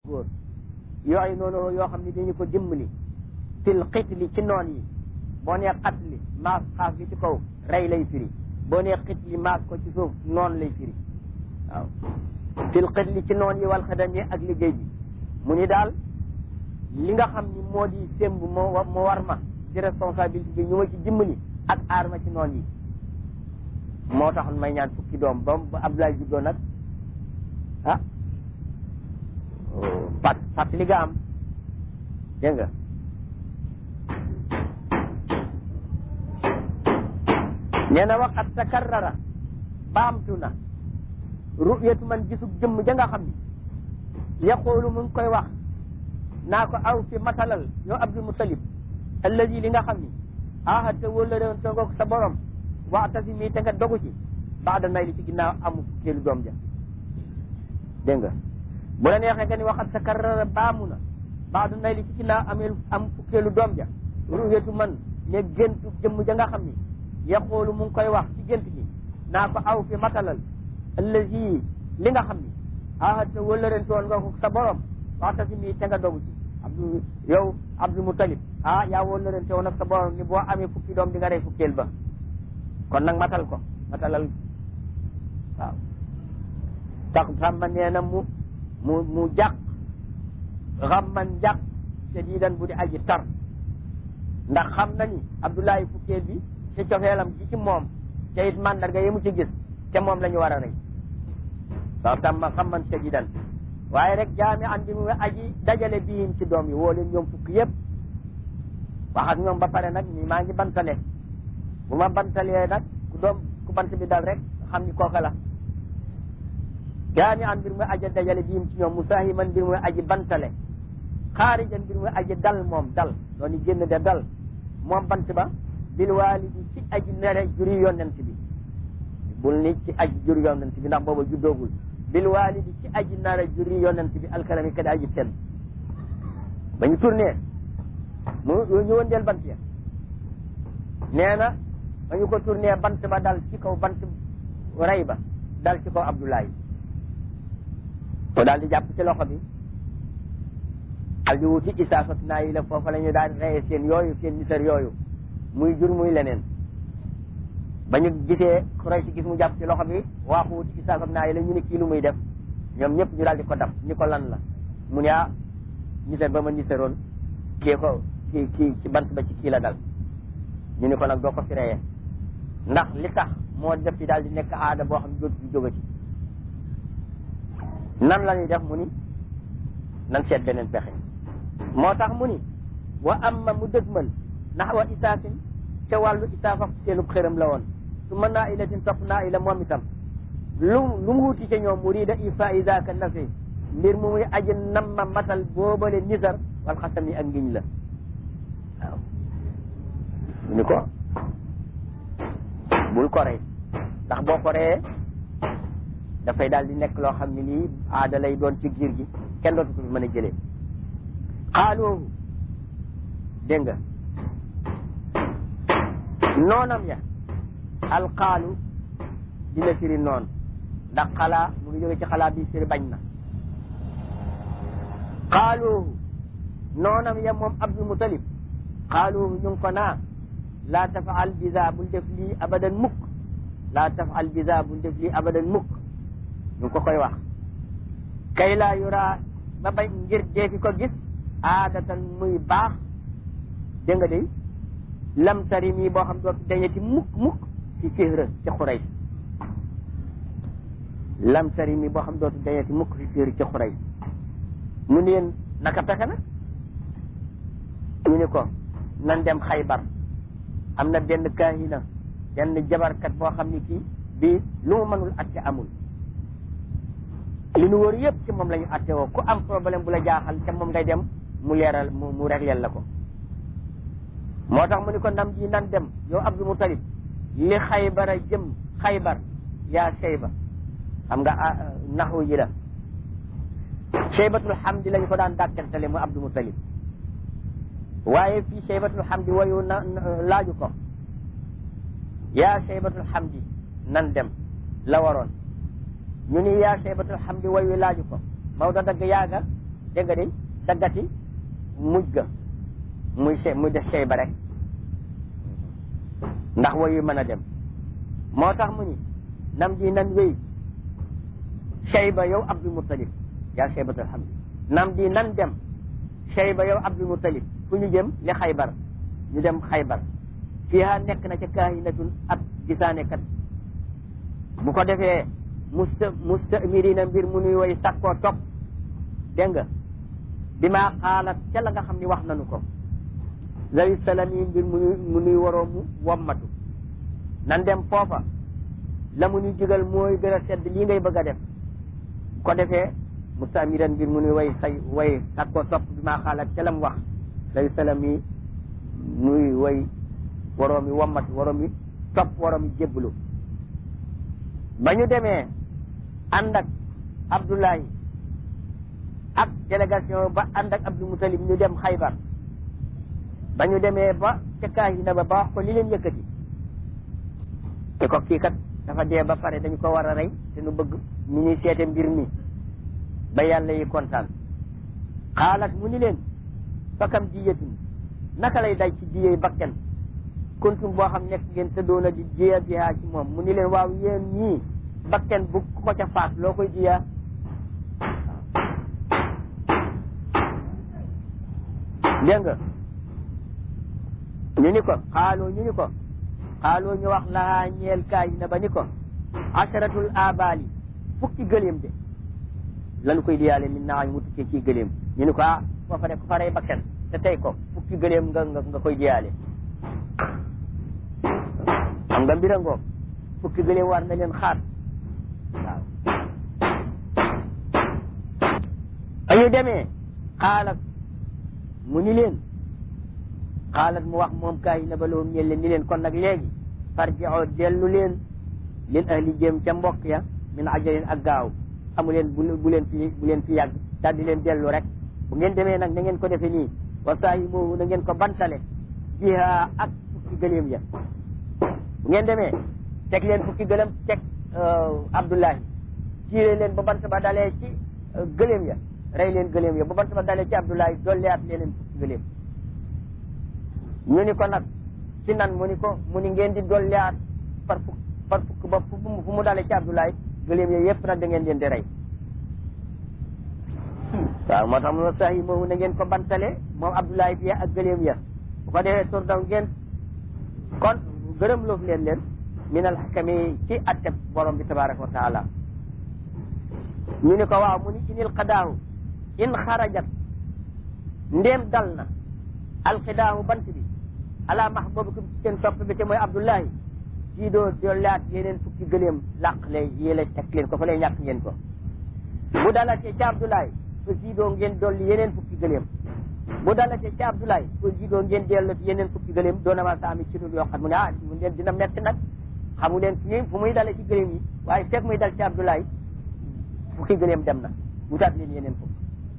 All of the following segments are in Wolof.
góor yooyu noonu yoo xam ne dañu ko dimbali fil xitli ci noon yi boo nee xatli maas xaaf gi ci kaw rey lay firi boo nee xitli maas ko ci suuf noon lay firi waaw fil xitli ci noon yi wal xadam yi ak liggéey bi mu ni daal li nga xam ni moo di sémb moo moo war ma ci responsabilité bi ñu ma ci dimbali ak aar ma ci noon yi moo taxoon may ñaan fukki doom ba ba Abdoulaye juddoo nag ah pat fàttali nga am dégg nga nee na waxat takarrara baamtu na ru'yatu man gisub jëmm ja nga xam ni yaqulu mu ngi koy wax naa ko aw fi matalal yow Abdul Mutalib alladi li nga xam ni ahata wala réewoon toogoog sa borom waxtasi mii te nga dogu ci baada nay li ci ginnaaw amu fukkeelu doom ja dégg nga bu la neexee nga ni waxat sa karara baamu na baada nay li ci ginnaaw amee am fukkeelu doom ja ru'yatu man ne géntu jëmm ja nga xam ni yaqoolu mu ngi koy wax ci gént gi naa ko aw fi matalal allazi li nga xam ni ahata wala ren toon nga ko sa borom waxtasi mii te nga dogu ci abdu yow Abdul Mutalib ah yaa wala ren te woon ak sa borom ni boo amee fukki doom di nga rey fukkeel ba kon nag matal ko matalal waaw tax xamma nee na mu mu mu jàq xamman jàq sadiidan bu di aji tar ndax xam na ni Abdoulaye fukkeel bi ci cofeelam ji ci moom te it mandarga yi mu ci gis te moom la ñu war a rey waaw tamma xamman sadiidan waaye rek jaami an bi mu aji dajale biim ci doom yi woo leen ñoom fukk yëpp wax ak ñoom ba pare nag ni maa ngi bantale bu ma bantalee nag ku doom ku bant bi dal rek xam ni kooka la jaami an mbir muy aji dajale biim ci ñoom musaahiman mbir muy aji bantale xaarijan mbir muy aji dal moom dal dooni génn de dal moom bant ba bil waalidi ci aji nere juri yonent bi bul ni ci aji juri yonent bi ndax booba juddoogul bil waalidi ci aji nere juri yonent bi alkarami kadi aji ten ba ñu tourné mu ñu wëndeel bant ya nee na ba ñu ko tourné bant ba dal ci kaw bant rey ba dal ci kaw Abdoulaye ko daal di jàpp ci loxo bi daal di wuti isaaf ak naa yi la foofa la ñu daal di reye seen yooyu seen nisar yooyu muy jur muy leneen ba ñu gisee Quraysh gis mu jàpp ci loxo bi waaxu wuti isaaf ak naa yi la ñu ne kii lu muy def ñoom ñëpp ñu daal di ko dab ñu ko lan la mu ne ah nisar ba ma nisaroon kii ko kii kii ci bant ba ci kii la dal ñu ni ko nag doo ko fi reyee ndax li tax moo def ci daal di nekk aada boo xam ne dootu fi jógati nan la ñuy def mu ni nan seet beneen pexe moo tax mu ni wa amma mu dëgmal ndax wa isaafin ca wàllu isaaf ak seenub xëram la woon su ma naa ilatin topp naa ila moom itam lu lu mu wuti ca ñoom murida ifa isaka nafi mbir mu muy aji namma matal boobale nisar wal xasam yi ak ngiñ la waaw mu ni ko bul ko rey ndax boo ko reyee dafay daal di nekk loo xam ne lii aada lay doon ci giir gi kenn dootu ko fi mën a jëlee xaaloohu dégg nga noonam ya alxaalu dina firi noon ndax xalaa mu ngi jóge ci xalaa bi firi bañ na xaaloohu noonam ya moom Abdul Mutalib xaaloohu ñu ngi ko naa laa tafaal bisa bul def lii abadan mukk laa tafaal bisa bul def lii abadan mukk ñu ngi ko koy wax kay laa yuraa ba bañ ngir deefi ko gis aadatan muy baax dégg nga day lam tari mii boo xam dootu dañeti mukk mukk ci fihra ci xuray lam tari mii boo xam dootu dañeti mukk ci fihra ci xuray mu ne leen naka pexe nag ñu ni ko nan dem xaybar am na benn kaahina benn jabarkat boo xam ni kii bii lu mu mënul atte amul li nu wër yëpp ci moom la ñu atte woo ku am problème bu la jaaxal te moom ngay dem mu leeral mu mu régleel la ko moo tax mu ni ko ndam ji nan dem yow Abdul Mutalib li xaybara jëm xaybar yaa Shayba xam nga naxu ji la Shaybatul Hamdi lañu ko daan dàkkantale mu Abdul Mutalib waaye fii Shaybatul Hamdi wayu na laaju ko yaa Shaybatul Hamdi nan dem la waroon ñu ni yaa Shaybatul Hamdi wayu laaju ko Maodo dagg yaaga dégg nga de daggati mujj ga muy se muy def sey ba rek ndax woyu mën a dem moo tax mu ni nam di nan wéy Shayba yow Abdul Muttalib yaa Shaybatul Hamdi nam di nan dem Shayba yow Abdul Muttalib fu ñu jëm li Xaybar ñu dem Xaybar fiiha nekk na ca kaahinatun ab gisaanekat bu ko defee musta mustamirina mbir mu nuy way sakkoo topp dégg nga bi maa xaalat ca la nga xam ni wax nañu ko zawi salami mbir mu nuy mu nuy waroo mu wommatu nan dem foofa la mu ñu jigal mooy gën a sedd lii ngay bëgg a def bu ko defee mustamiran mbir mu nuy way say way sakkoo topp bi maa xaalat ca la mu wax zawi salami muy way waroo mi wommatu waroo mi topp waroo mi jébbalu ba ñu demee ànd ak Abdoulaye ak délégation ba ànd ak Abdou Moutalib ñu dem Xaybar ba ñu demee ba ca kaahina ba ba wax ko li leen yëkkati te ko kii kat dafa dee ba pare dañu ko war a rey te nu bëgg ñu ñuy seete mbir mi ba yàlla yi kontaan xaalat mu ni leen fakam diyatin naka lay day ci diyey bakken kuntum boo xam nekk ngeen tëddoona di jiya jiyaa ci moom mu ni leen waaw yéen ñii bakken bu ko ca faat loo koy jiyaa dégg nga ñu ni ko xaaloo ñu ni ko xaaloo ñu wax lahaa ñeel kaay na ba ni ko asaratul abali fukki gëléem de lanu koy diyaale min naa mu tukkee ci gëléem ñu ni ko ah foofa de ko fa rey bakken te tey ko fukki gëléem nga nga nga koy diyaale xam nga mbira ngoog fukki gëléem war na leen xaar waaw añu demee xaalat mu ni leen xaalat mu wax moom kaay na ba loom ñel leen ni leen kon nag léegi farji'oo dellu leen leen ahli jëm ca mbokk ya min ajalin ak gaaw amu leen bu bu leen fi bu leen fi yàgg daal di leen dellu rek bu ngeen demee nag na ngeen ko defe nii wa saahi moomu na ngeen ko bantale biha ak fukki gëléem ya bu ngeen demee teg leen fukki gëlëm teg Abdullahi ciire leen ba bant ba dalee ci gëléem ya rey leen gëléem ya ba bant ba dalee ci Abdullahi dolliwaat leen fukki gëléem ñu ni ko nag ci nan mu ni ko mu ni ngeen di dolliwaat par fukk par fukk ba fu mu fu mu dalee ci Abdullahi gëléem ya yëpp nag da ngeen leen di rey waaw moo tax mu sax yi moomu na ngeen ko bantale moom Abdullahi bi ak gëléem ya bu ko defee tur daw ngeen kon gërëm loof leen leen min al xakami ci atteb borom bi tabaraka wa taala ñu ni ko waaw mu ni inil qadaahu in xarajat ndéem dal na alqidaahu bant bi ala mahbubikum ci seen topp bi te mooy Abdullahi sii doo dollaat yeneen fukki gëléem làq lay yéele teg leen ko fa lay ñàkk ngeen ko bu dalatee ci Abdullahi fa sii doo ngeen dolli yeneen fukki gëléem bu dalatee ci Abdoulaye ko jidoo ngeen dellu yeneen fukki gëléem doona ma sa ami ci dul yoo xam mu ne ah mu leen dina metti nag xamu leen fu fu muy dale ci gëléem yi waaye fekk muy dal ci Abdoulaye fukki gëléem dem na wutaat leen yeneen fukk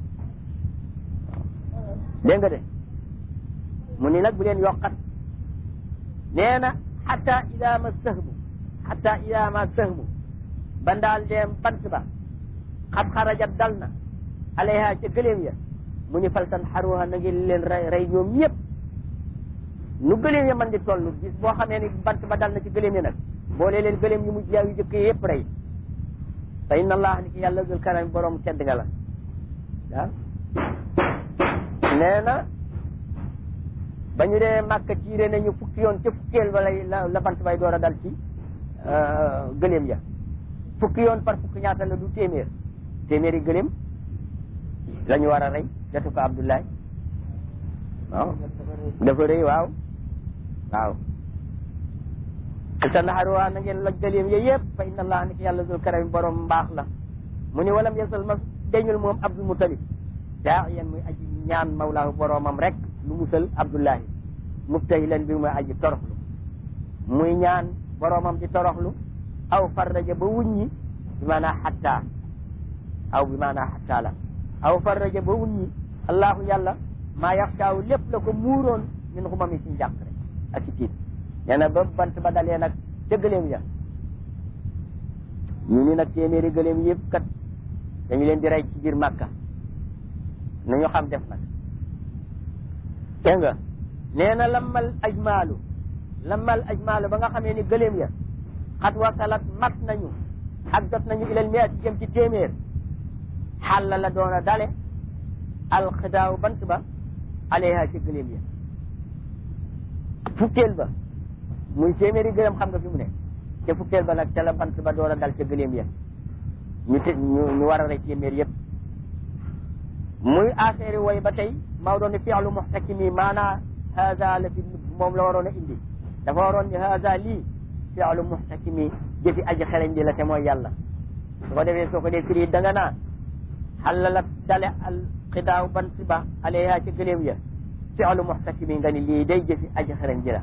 dégg nga de mu ni nag bu leen yokkat nee na xata ida ma sëhmu xata ida ma sëhmu ba ndaal deem bant ba xat xarajat dal na alayha ca gëléem ya mu ñu faltan xaruha na ngeen leen rey rey ñoom ñëpp nu gëléem ya man di toll bis boo xamee ni bant ba dal na ci gëléem ya nag boole leen gëléem yu mujj yaa yu jëkk yëpp rey fa inna allah ni ki yàlla dul karam borom tedd nga la waaw nee na ba ñu dee màkka tiire nañu fukki yoon ca fukkeel ba lay la la bant bay door a dal ci gëléem ya fukki yoon par fukki ñaata la du téeméer téeméeri gëléem la ñu war a rey jotu ko Abdoulaye waaw dafa rëy waaw waaw ta naxaruwaa na ngeen loj gëléem ya yëpp fa inna allah ni ki yàlla dul karam borom mbaax la mu ni walam yasal ma deñul moom Abdul Mutalib daa yéen muy aji ñaan mawlaahu boromam rek lu musal Abdullahi mubtahilan bi muy aji toroxlu muy ñaan boromam di toroxlu aw farraja ba wuññi bi maanaa xatta aw bi maanaa xatta la aw farraja ba wuññi allahu yàlla maa yaxtaaw lépp la ko muuroon min xumami ci njàq rek ak ci tiit nee na ba bant ba dalee nag ca gëléem ya ñu ni nag téeméeri gëléem yëpp kat dañu leen di rey ci biir màkka nu ñu xam def nag dégg nga nee na lammal ajmaalu lammal ajmaalu ba nga xamee ni gëléem ya xat wasalat mat nañu ak jot nañu ilal miat jëm ci téeméer xàlla la doon a dale alxidaaw bant ba alayha ci gëléem ya fukkeel ba muy téeméeri gëléem xam nga fi mu ne ca fukkeel ba nag ca la bant ba door a dal ca gëléem ya ñu te ñu ñu war a rey téeméer yëpp muy affaire way ba tey Maodo ne fi'lu muhtakimi maanaa haza la fi moom la waroon a indi dafa waroon ni haza lii fi'lu muhtakimi jëfi aji xereñ di la te mooy yàlla su ko defee soo ko dee firi da nga naa xalalat dale al xidaaw bant ba alayha ci gëléem ya fi'lu muhtakimi nga ni lii day jëfi aji xereñ ji la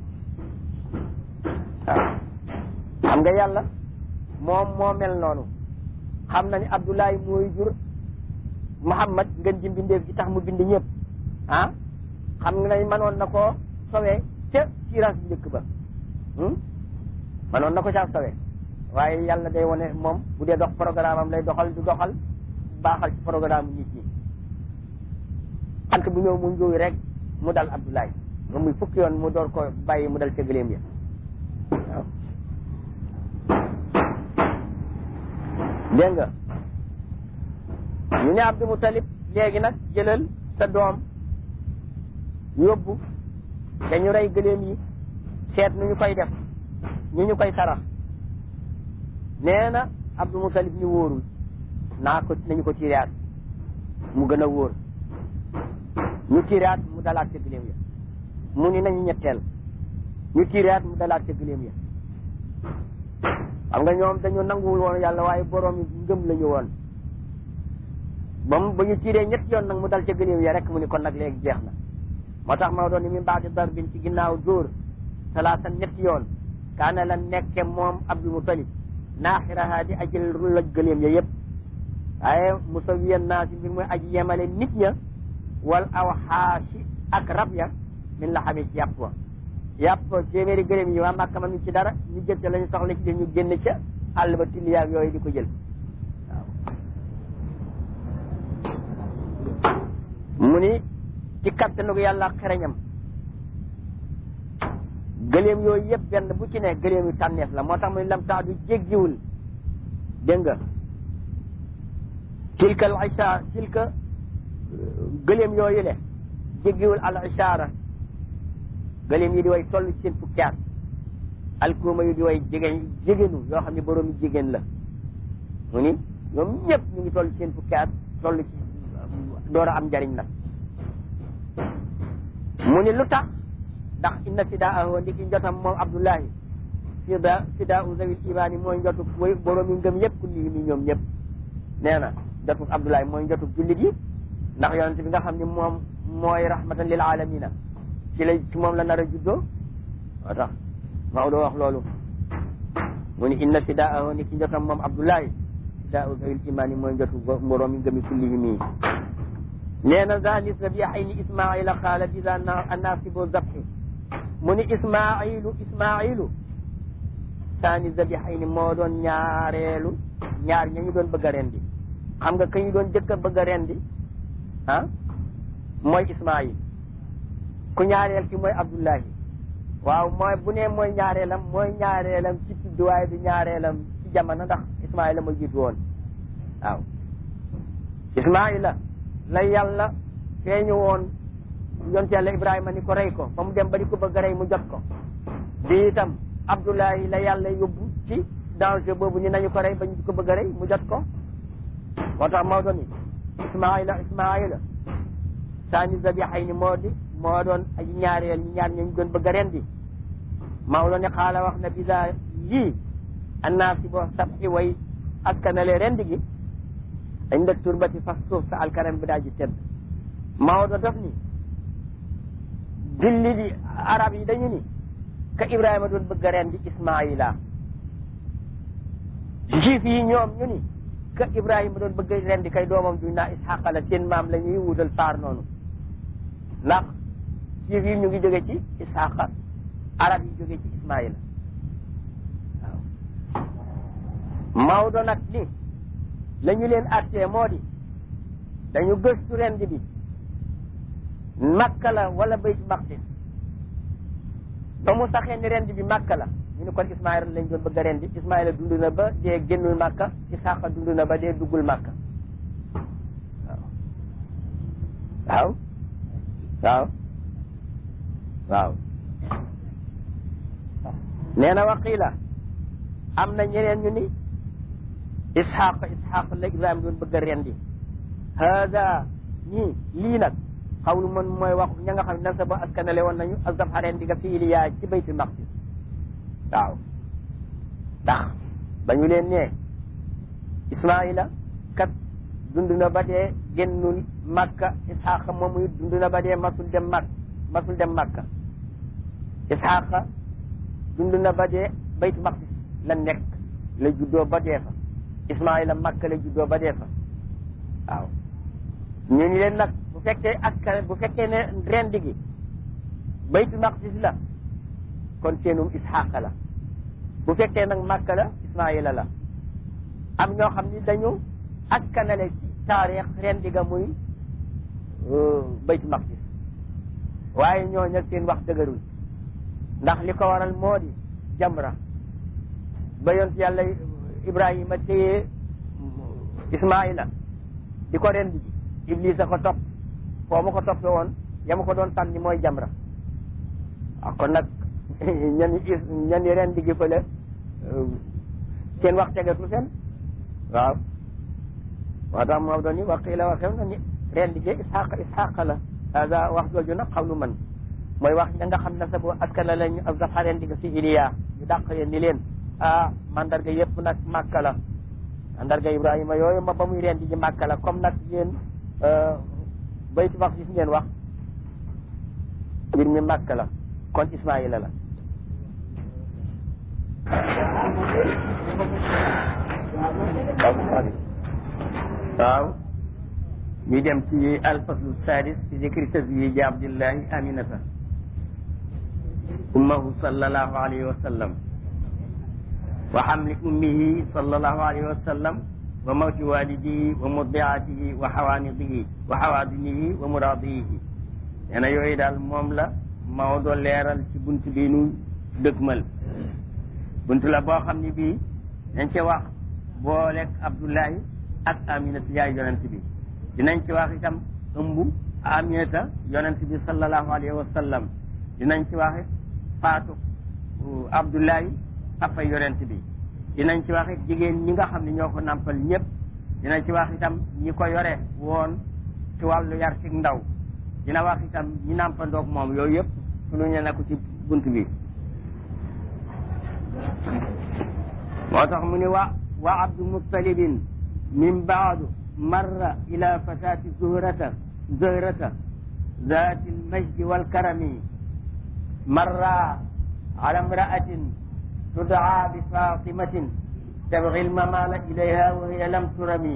waaw xam nga yàlla moom moo mel noonu xam na ni Abdoulaye mooy jur Muhammad ngeen ji mbindeef gi tax mu bind ñëpp ah xam nga ne mënoon na koo sowee ca siiraas bu njëkk ba mënoon na ko caa sowee waaye yàlla day wane moom bu dee dox programme am lay doxal du doxal baaxal ci programme nit ñi ant bu ñëw mu njuuy rek mu dal Abdoulaye nga muy fukki yoon mu door ko bàyyi mu dal ca gëléem ya waaw dégg nga ñu ne Abdou Moutalib léegi nag jëlal sa doom yóbbu dañu rey gëléem yi seet nu ñu koy def ñu ñu koy sarax nee na Abdou Moutalib ñu wóorul naa ko nañu ko tiiraat mu gën a wóor ñu tiiraat mu dalaat ca gëléem ya mu ni nañu ñetteel ñu tiiraat mu dalaat ca gëléem ya xam nga ñoom dañu nanguwul woon yàlla waaye borom yi ngëm la ñu woon ba mu ba ñu tiiree ñetti yoon nag mu dal ca gëléem ya rek mu ni kon nag léegi jeex na moo tax ma doon ni min baadi darbin ci ginnaaw dóor salaasan ñetti yoon kaana la nekke moom Abdul Mutalib naaxiraha di ajël rullaj gëléem ya yëpp waaye musawiyan naa si mbir mooy aji yemale nit ña wal aw xaashi ak rab ya min la xamee ci yàpp wa yàpp téeméeri gëléem yi waa Màkka man ci dara ñu jël ca la ñu soxla ci ñu génn ca àll ba tilli yaag yooyu di ko jël waaw mu ni ci kattanu yàlla xereñam gëléem yooyu yëpp benn bu ci ne gëléem yu tànneef la moo tax mu ni lam tax du jéggiwul dégg nga tilka al ishaara tilka gëléem yooyu le jéggiwul al ishaara gëléem yi di way toll ci seen fukki at alkuuma yu di way jigéen jigéenu yoo xam ne borom yi jigéen la mu ni ñoom ñëpp ñu ngi toll ci seen fukki at toll ci door a am njariñ nag mu ni lu tax ndax inna fidaahu ndiki njotam moom Abdullahi fida fidaau zawil imaani mooy njotu way borom yi ngëm yëpp kulli mi ñoom ñëpp nee na njotu Abdullahi mooy njotu jullit yi ndax yonent bi nga xam ne moom mooy rahmatan lil alamina ci la ci moom la nar a juddoo moo tax Maodo wax loolu mu ni inna fidaahu ndiki njotam moom Abdullahi fidaau zawil imaani mooy njotu borom yi ngëmi kulli mi nee na zani zabihayni ismaila qaala bisa annasibu zabhi mu ni ismailu ismailu saani zabihayni moo doon ñaareelu ñaar ña ñu doon bëgg a rendi xam nga ka ñu doon jëkk a bëgg a rendi ah mooy ismail ku ñaareel ki mooy abdullahi waaw mooy bu ne mooy ñaareelam mooy ñaareelam ci tudd waaye du ñaareelam ci jamono ndax ismaila ma jiitu woon waaw ismaila la yàlla feeñu woon yonte yàlla ibrahima ni ko rey ko ba mu dem ba di ko bëgg a rey mu jot ko bi itam abdoulahi la yàlla yóbbu ci danger boobu ni nañu ko rey ba ñu di ko bëgg a rey mu jot ko moo tax Maodo ni ismaila ismaila saani zabixay ni moo di moo doon aji ñaareel ñi ñaar ñañu doon bëgg a rendi Maodo ni xaala wax na bisa lii annaasi bo sabxi way askanale rendi gi dañ dëkk turbati fas suuf sa alkaram bi daal ji tedd Maodo daf ni julli di arab yi dañu ni ka Ibrahima doon bëgg a rendi Ismaila juif yi ñoom ñu ni ka Ibrahima doon bëgg a rendi kay doomam duñ naa Isxaqa la seen maam la ñuy wutal faar noonu ndax juif yi ñu ngi jóge ci Isxaqa arab yi jóge ci Ismaila waaw Maodo nag ni la ñu leen attee moo di dañu gëstu rendi bi makka la wala baytu maqdis ba mu saxee ni rendi bi makka la ñu ne kon ismaila lañ doon bëgg a rendi ismaila dund na ba dee génnul makka isaaqa dund na ba dee duggul makka waaw waaw waaw nee na waqiila am na ñeneen ñu ni isxaq isxaq la ibrahima doon bëgg a rendi hada ñii lii nag xawlu man mooy wax ña nga xam ne nasa ba askanale woon nañu azabxa rendi ga fi iliyaa ci baytul maqdis waaw ndax ba ñu leen nee ismaila kat dund na ba dee génnul makka isxaqa moom it dund na ba dee masul dem mak masul dem makka isxaqa dund na ba dee baytu maqdis la nekk la juddoo ba dee fa ismaila makka la juddoo ba dee fa waaw ñu ni leen nag bu fekkee askan bu fekkee ne rendi gi baytu maqdis la kon seenum isxaqa la bu fekkee nag makka la ismaila la am ñoo xam ni dañu askanale ci taarix rendi ga muy baytu maqdis waaye ñoo ñag seen wax dëgërul ndax li ko waral moo di jamra ba yont yàlla ibrahima téye ismaila di ko rendi ji iblis a ko topp foo ma ko toppe woon yama ko doon tànni mooy jamra waaw kon nag ñan ñan rendi gi fële seen wax tegatul fen waaw moo tax moo doon ni waqiila waxew na ni rendi gi isxaqa isxaqa la hada wax jooju nag xawlu man mooy wax ña nga xam ne sa bu askana la ñu azabxa rendi ga si iliya ñu dàq leen ni leen ah mandarga yëpp nag màkka la mandarga ibrahima yooyu ma ba muy rendi ji màkka la comme nag yéen baytu maqdis ngeen wax mbir mi màkka la kon ismaila la waaw ñu dem ci alfaslu sadis fi zikri tazwiji abdillahi aminata ummahu sallallahu alayhi wa sallam wa hamli ummihi sallallahu alayhi wa sallam wa mawti walidihi wa murdiatihi wa xawaanidihi wa xawaadinihi wa muraadihi nee na yooyu daal moom la Maodo leeral ci bunt bi nu dëgmal bunt la boo xam ne bii dañ ci wax booleeg Abdullahi ak Aminata yaay yonent bi dinañ ci wax itam ëmb Aminata yonent bi sallallahu alayhi wa sallam dinañ ci wax faatu Abdullahi papa yonent bi dinañ ci wax it jigéen ñi nga xam ne ñoo ko nampal ñëpp dinañ ci wax itam ñi ko yore woon ci wàllu yar ci ndaw dina wax itam ñi nampandoog moom yooyu yëpp sunu ñu nekk ci bunt bi moo tax mu ni wa wa abdu muttalibin min baadu marra ila fatati zuhrata zuhrata ذات المجد والكرم مر على امرأة تدعى بفاطمة تبغي الممال إليها وهي لم ترمي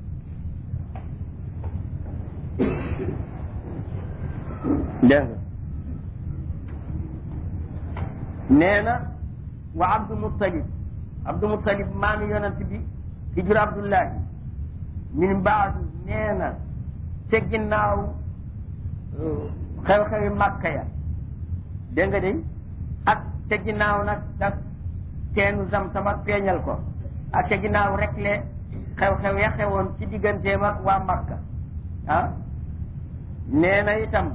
dégg nee na wa abdu muttalib abdu muttalib maami yonent bi ki jur abdullahi min baadu nee na ca ginnaaw xew-xewi màkka ya dégg nga de ak ca ginnaaw nag dak teenu zam-zam ak feeñal ko ak ca ginnaaw rek le xew-xew ya xewoon ci digganteem ak waa Makka ah nee na itam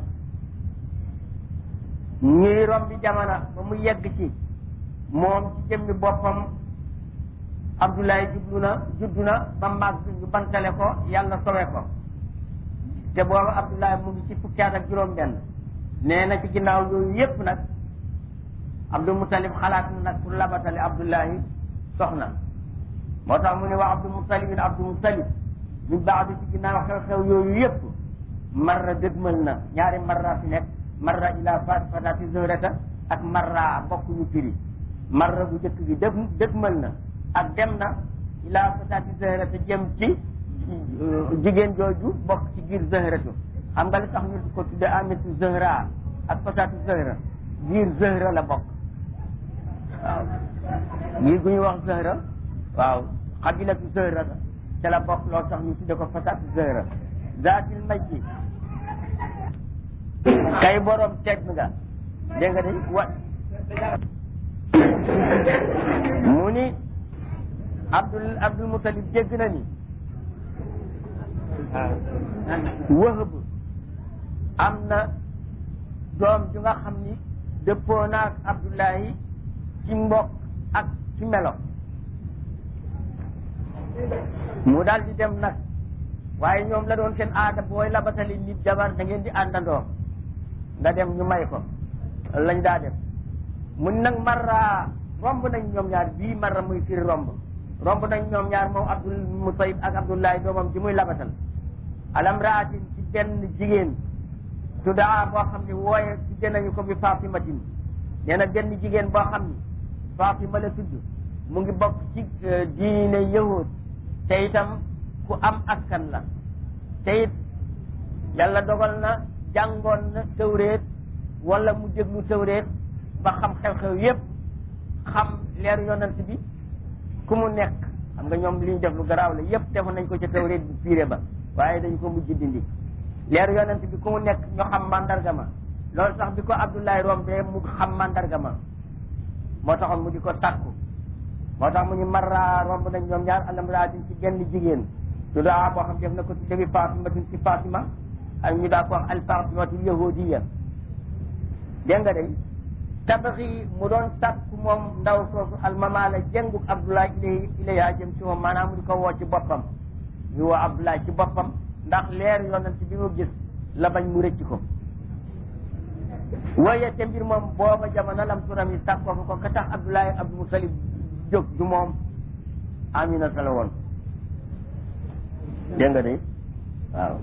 ñuy rombi jamono ba mu yegg ci moom ci jëmmi boppam Abdoulaye jublu na juddu na ba màgg ñu bantale ko yàlla sowe ko te boobu Abdoulaye mu ngi ci fukki at ak juróom-benn nee na ci ginnaaw yooyu yépp nag Abdul Muttalib xalaat na nag pour labatale Abdullahi soxna moo tax mu ne wax Abdul Muttalib Abdul Muttalib min baadu ci ginnaaw xew-xew yooyu yépp marra dëgmal na ñaari marra fi nekk marra ila fat fatati zohrata ak marra bokkuñu firi marra bu njëkk bi dëg dëgmal na ak dem na ila fatati zohrata jëm ci jigéen jooju bokk ci biir zohratu xam nga li tax ñu ko tudde amitu zohra ak fatati zohra biir zohra la bokk waaw lii gu ñu wax zëhra waaw xabilatu zëhra ca la bokk loolu tax ñu tudde ko fatatu zëhra zaatil majdi kay borom teg nga dégg nga de wa mu ni abdul abdul mutalib dégg na ni wëhëb am na doom ju nga xam ni dëppoo naag abdullahi ci mbokk ak ci melo mu daal di dem nag waaye ñoom la doon seen aada booy labatali nit jabar da ngeen di àndandoo nga dem ñu may ko lañ daa def mun nag marra romb nañ ñoom ñaar bii marra muy firi romb romb nañ ñoom ñaar moom abdul mutayib ak abdullahi doomam ji muy labatal alam raatin ci benn jigéen tuddaa boo xam ne wooye tudde nañu ko bi fatimatin nee na benn jigéen boo xam ni fatima la tudd mu ngi bokk ci diine yahud te itam ku am askan la te it yàlla dogal na jàngoon na tëwreet wala mu déglu tëwreet ba xam xew-xew yépp xam leeru yonent bi ku mu nekk xam nga ñoom li ñu def lu garaaw la yépp defoon nañ ko ca tëwreet bi piire ba waaye dañ ko mujj dindi leeru yonent bi ku mu nekk ñu xam mandarga ma loolu sax bi ko Abdoulaye rombee mu xam mandarga ma moo taxoon mu di ko sàkku moo tax mu ñu marra romb nañ ñoom ñaar alamraatin ci genn jigéen su daa boo xam def na ko tudde bi Fatimatin ci Fatima ak ñu daa ko wax al Fatimatul yahudiya dégg nga day tabaxi mu doon sàkku moom ndaw soosu almamaala jënguk Abdoulaye ilay ilayha jëm ci moom maanaam mu di ko woo ci boppam ñu woo Abdoulaye ci boppam ndax leer yonent bi mu gis la bañ mu rëcc ko waaye te mbir moom booba jamono lam turam yi sàkkoo ko ka tax Abdoulaye Abdou Moutalib jóg du moom Amina sa la woon dégg nga de waaw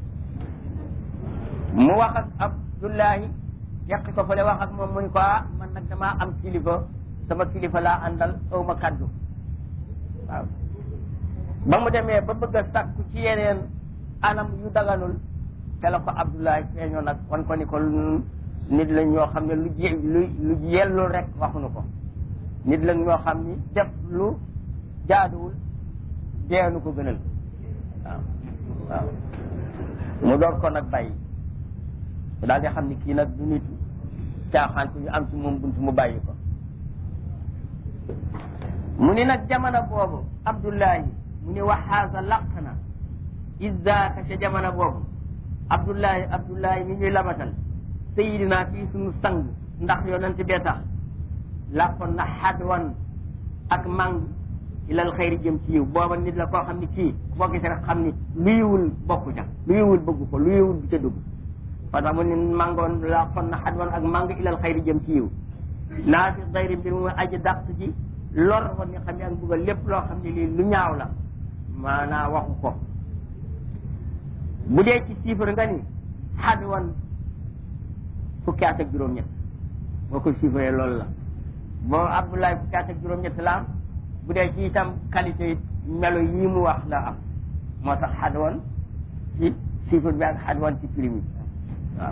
mu wax ak Abdoulaye yàq ko fële wax ak moom mu ni ko ah man nag damaa am kilifa sama kilifa laa àndal aw ma kaddu waaw ba mu demee ba bëgg a sàkku ci yeneen anam yu daganul te la ko Abdoulaye feeñoo nag wan ko ni ko nit lañ ñoo xam ne lu ji lu lu yellul rek waxuñu ko nit lañ ñoo xam ni def lu jaaduwul deenu ko gënal waaw waaw mu door ko nag bàyyi mu daal di xam ni kii nag du nit caaxaan ko yu am ci moom buntu mu bàyyi ko mu ni nag jamono boobu Abdullahi mu ni waxaasa laq na izzaaka ca jamono boobu Abdullahi Abdullahi mi ñuy labatal sayidina fii suñu sang ndax yonent bee tax làppoon na xadwan ak mang ilal xayri jëm ci yiw booba nit la koo xam ni kii boo gisee rek xam ni lu yiwul bokku ca lu yiwul bëggu ko lu yiwul du ca dugg parce que mu ni mangoon làppoon na xadwan ak mang ilal xayri jëm ci yiw naa fi xayri mbir mu aji dàq ji lor woon ni xam ne ak buggal lépp loo xam ne lii lu ñaaw la maanaa waxu ko bu dee ci chiffre nga ni xadwan fukki at ak juróom-ñett boo ko chiffré loolu la boo Abdoulaye fukki at ak juróom-ñett la am bu dee ci itam qualité melo yii mu wax la am moo tax xadwan ci chiffre bi ak xadwan ci prix bi waaw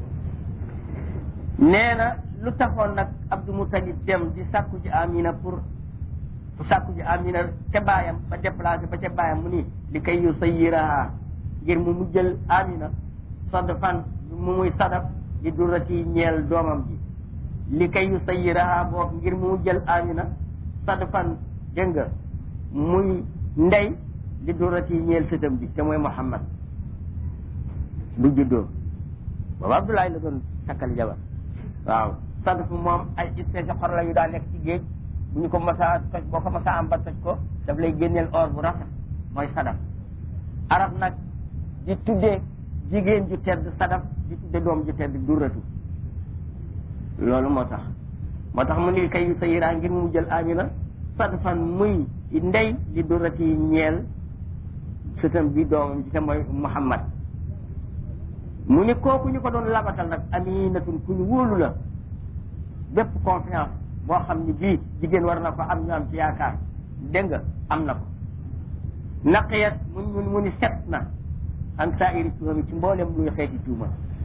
nee na lu taxoon nag Abdou Moutalib dem di sàkku ji Amina pour sàkku ji Amina ca baayam ba déplacé ba ca baayam mu ni li kay yu sayiraha ngir mu mu jël Amina sadfan mu muy sadaf di durati ñeel doomam ji li kay yu sayiraha boog ngir mu jël Amina sadfan dégg nga muy ndey di durati ñeel sëtam bi te mooy Muhammad bu juddoo boobu Abdoulaye la doon takkal jabar waaw sadf moom ay espèce xor la yu daa nekk ci géej bu ñu ko masaa toj boo ko masaa am ba toj ko daf lay génneel or bu rafet mooy sadaf arab nag di tuddee jigéen ju tedd sadaf di tudde doom ju tedd durratu loolu moo tax moo tax mu ni kay yu sa yiraa ngir mu jël amina sadfan muy ndey li durrati ñeel sëtam bi doomam ji te mooy muhammad mu ni kooku ñu ko doon labatal nag aminatun ku ñu wóolu la bépp confiance boo xam ni bii jigéen war na ko am ñu am ci yaakaar dégg nga am na ko naqiyat mu mu mu ni set na an saa'iri tuhami ci mboolem luy xeeti tuuma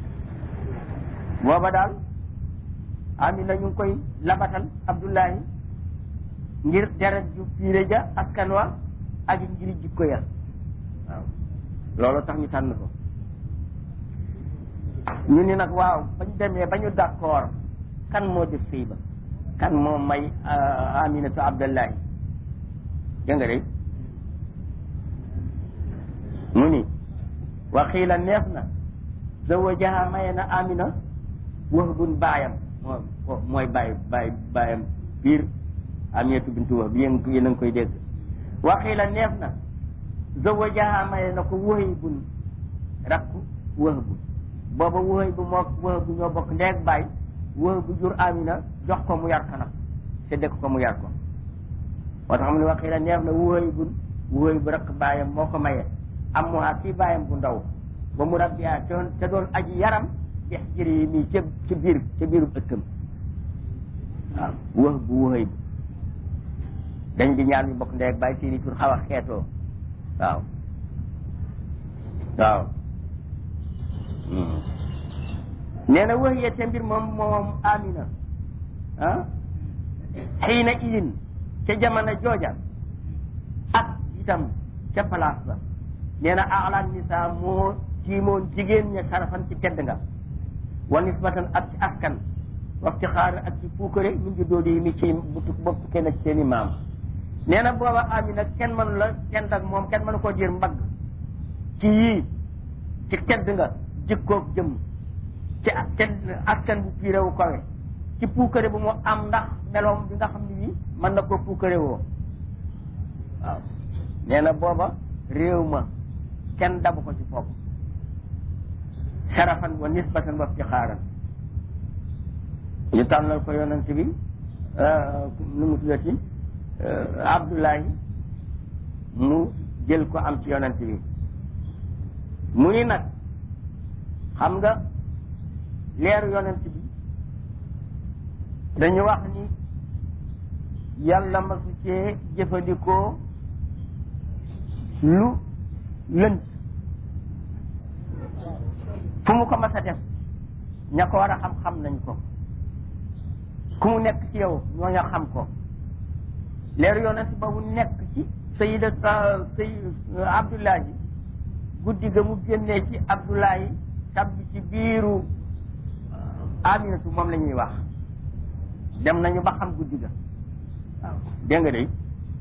booba daal amina ñu ngi koy labatal abdullahi ngir deret ju piire ja askan wa ak ngir jikko ya waaw loolu tax ñu tànn ko ñu ni nag waaw bañ demee ba ñu d'accord kan moo def sëy ba kan moo may aminatu abdallahi dégg nga de mu ni waxiila neef na zawajaha maye na amina wahbun baayam moo mooy baay baay baayam biir aminatu bintu wahb yéen yéen a ngi koy dégg waxiila neef na zawajaha maye na ko wahibun rakku wahbu booba wahib moo wahbu ñoo bokk ndeeg baay wahbu jur amina jox ko mu yar ko nag te dëkk ko mu yar ko moo tax mu ne waxiila neef na wahibun wahib rakk baayam moo ko maye am mu kii baayam bu ndaw ba mu rabbiya te doon aji yaram dex jëri yi nii ca ca biir ca biiru ëttam waaw wax bu waxëy bu dañ di ñaan ñu bokk ndey ak bàyyi seeni tur xaw a xeetoo waaw waaw nee na wax yee te mbir moom moom amina ah xiina idin ca jamono jooja ak itam ca place ba nee na alaan nisa moo tiimoon jigéen ña sarafan ci tedd nga wa nisbatan ak ci askan waxti xaar ak ci puukare min ngi doodi yi mi ci bopp kenn ci seen i maam nee na booba amina kenn mënu la tedd ak moom kenn mënu koo jër mbagg ci yii ci tedd nga jikkoog jëm ci tedd askan bu piire wu kawe ci puukare bu mu am ndax meloom bi nga xam ne bii mën na koo puukare woo waaw nee na booba réew ma kenn dabu ko ci foofu sarafan wa nisbatan wa iftixaaran ñu tànnal ko yonent bi nu mu tuddati Abdullahi mu jël ko am ci yonent bi mu ni nag xam nga leeru yonent bi dañu wax ni yàlla masu cee jëfandikoo lu lënt fu mu ko mas a def ña ko war a xam-xam nañ ko ku mu nekk ci yow ñoo ña xam ko leeru yonent boobu nekk ci sayida say abdullahi guddi ga mu génnee ci abdullahi tabbi ci biiru aminatu moom la ñuy wax dem nañu ba xam guddi ga waaw dégg nga day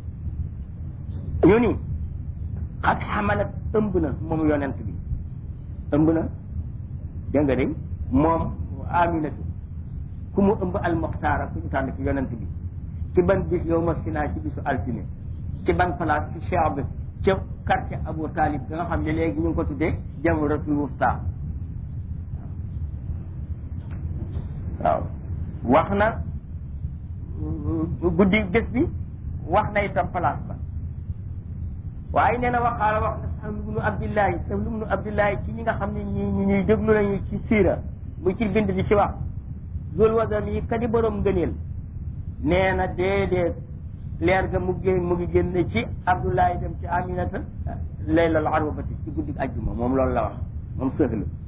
ñu ni xat xamalat ëmb na moom yonent bi ëmb na dégg nga de moom aminatu ku mu ëmb almuxtaara ku ñu tànn ci yonent bi ci ban bis yow ma sinaa ci bisu altine ci ban place ci cheab ca quartier Abu Talib da nga xam ne léegi ñu ngi ko tuddee jamratul wusta waaw wax na guddi bés bi wax na itam place ba waaye nee na waxaala wax na Sahl ibnu Abdillahi Sahl ibnu Abdillahi ci ñi nga xam ne ñi ñi ñuy déglu lañu ci siira mu ci bind di ci wax zul wadan yi kadi borom ngëneel nee na déedéet leer ga mu génn mu ngi génn ci Abdullahi dem ci Aminata laylal arwabati ci guddi ajjuma moom loolu la wax moom Sahl